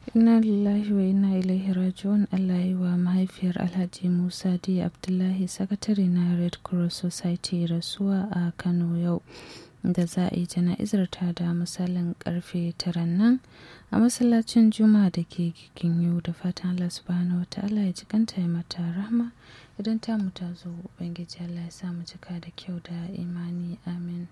Inna lillahi wa inna ilaihi raji'un Allah yi wa mahaifiyar Alhaji Musa D. Abdullahi sakatare na Red Cross Society rasuwa a Kano yau da za a yi jana'izar ta da misalin karfe taran nan a masallacin Juma'a da ke giginyu da fatan Allah subhanahu wata'ala ya jikanta ya mata rahma idan ta mu ta zo Ubangiji Allah ya sa mu cika da kyau da imani amin.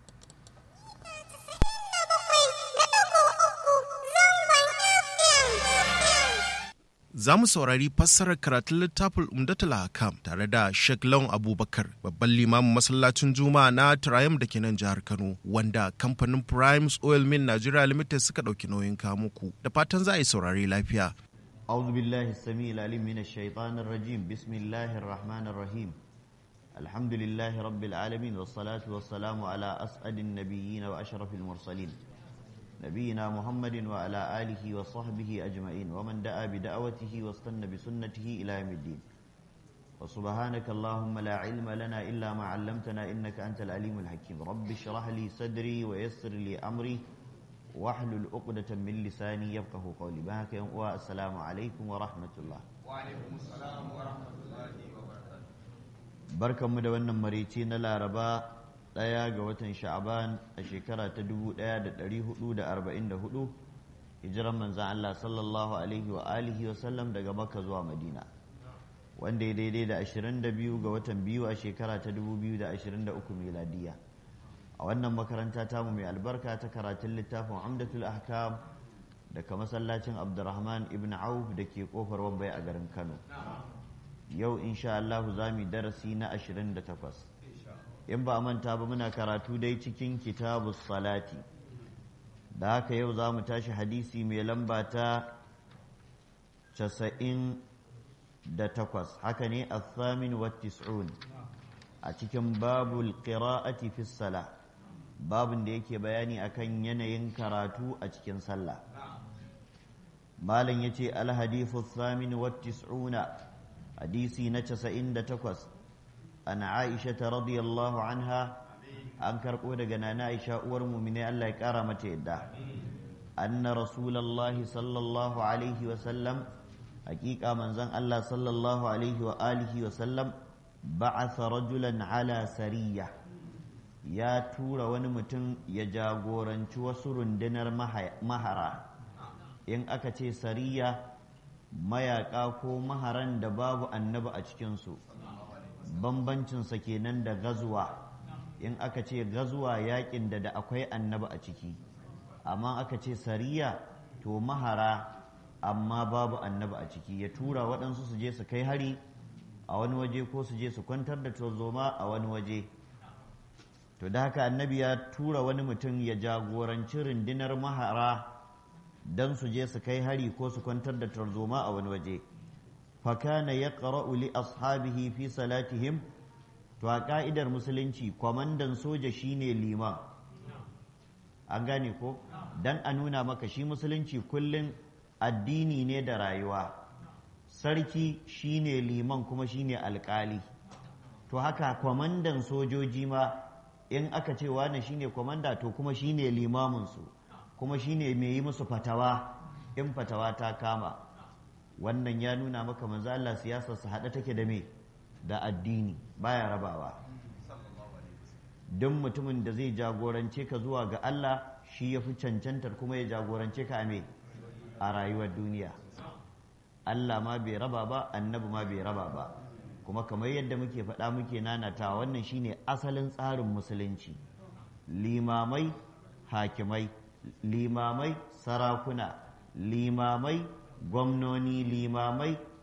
za mu saurari fassarar karatun littafin umdatul hakam tare da Sheikh Lawan Abubakar babban limamin masallacin Juma'a na Triumph da ke nan jihar Kano wanda kamfanin Primes Oil Mill Nigeria Limited suka ɗauki nauyin kamuku da fatan za a yi saurari lafiya. أعوذ بالله السميع العليم من الشيطان الرجيم بسم الله الرحمن الرحيم الحمد لله رب العالمين والصلاة والسلام على أسعد النبيين وأشرف المرسلين نبينا محمد وعلى آله وصحبه أجمعين ومن دعا بدعوته واستنى بسنته إلى يوم الدين وسبحانك اللهم لا علم لنا إلا ما علمتنا إنك أنت العليم الحكيم رب اشرح لي صدري ويسر لي أمري واحلل عقدة من لساني يفقه قولي بهك والسلام عليكم ورحمة الله وعليكم السلام ورحمة الله وبركاته بركة مدونة مريتين لا ربا ɗaya ga watan sha'aban a shekara ta 1444 hijiran manzan Allah sallallahu alaihi wa alihi wa sallam daga makka zuwa madina wanda ya daidai da 22 ga watan biyu a shekara ta 2023 miladiya a wannan makaranta tamu mai albarka ta karatun littafin amdatul ahkam daga masallacin abdurrahman ibn auf da ke kofar wambai a garin kano yau insha Allah za mu darasi na 28 in ba a manta ba muna karatu dai cikin kitabu salati da haka yau za mu tashi hadisi mai lamba ta casa'in da takwas haka ne a thamin wa tis'un a cikin babul qira'ati fi sala babun da yake bayani akan yanayin karatu a cikin sallah malam yace al hadithu thamin wa tis'una hadisi na casa'in da takwas an aisha ta radiyallahu anha an karɓo daga nana aisha uwar mumine Allah ya ƙara mata yadda anna rasulallahi sallallahu alaihi wa sallam hakika manzon Allah sallallahu alaihi wa alihi wa sallam ba'atha rajulan ala sariya ya tura wani mutum ya jagoranci wasu rundunar mahara in aka ce sariya mayaka ko maharan da babu annabi a cikinsu bambancinsa kenan da gazuwa in aka ce gazuwa yakin da da akwai annaba a ciki amma aka ce sariya to mahara amma babu annaba a ciki ya tura waɗansu su je su kai hari a wani waje ko su je su kwantar da tarzoma a wani waje to da haka annabi ya tura wani mutum ya jagoranci rundunar mahara don su je su kai hari ko su kwantar da tarzoma a wani waje fakana ya ƙara'u li ashabihi fi salatihim to a ƙa'idar musulunci kwamandan soja shine liman an gane ko dan a nuna maka shi musulunci kullum addini ne da rayuwa sarki shine liman kuma shine alƙali to haka kwamandan sojoji ma in aka ce wani shine kwamanda to kuma shine limaminsu kuma shine mai yi musu fatawa in fatawa ta kama wannan ya nuna maka manzo Allah siyasar sa hada take da me da addini baya rabawa duk mutumin da zai jagorance ka zuwa ga Allah shi ya fi cancantar kuma ya jagorance ka a me a rayuwar duniya Allah ma bai raba ba annabi ma bai raba ba kuma kamar yadda muke faɗa muke nanata wannan shine asalin tsarin musulunci limamai hakimai limamai sarakuna limamai gwamnoni limamai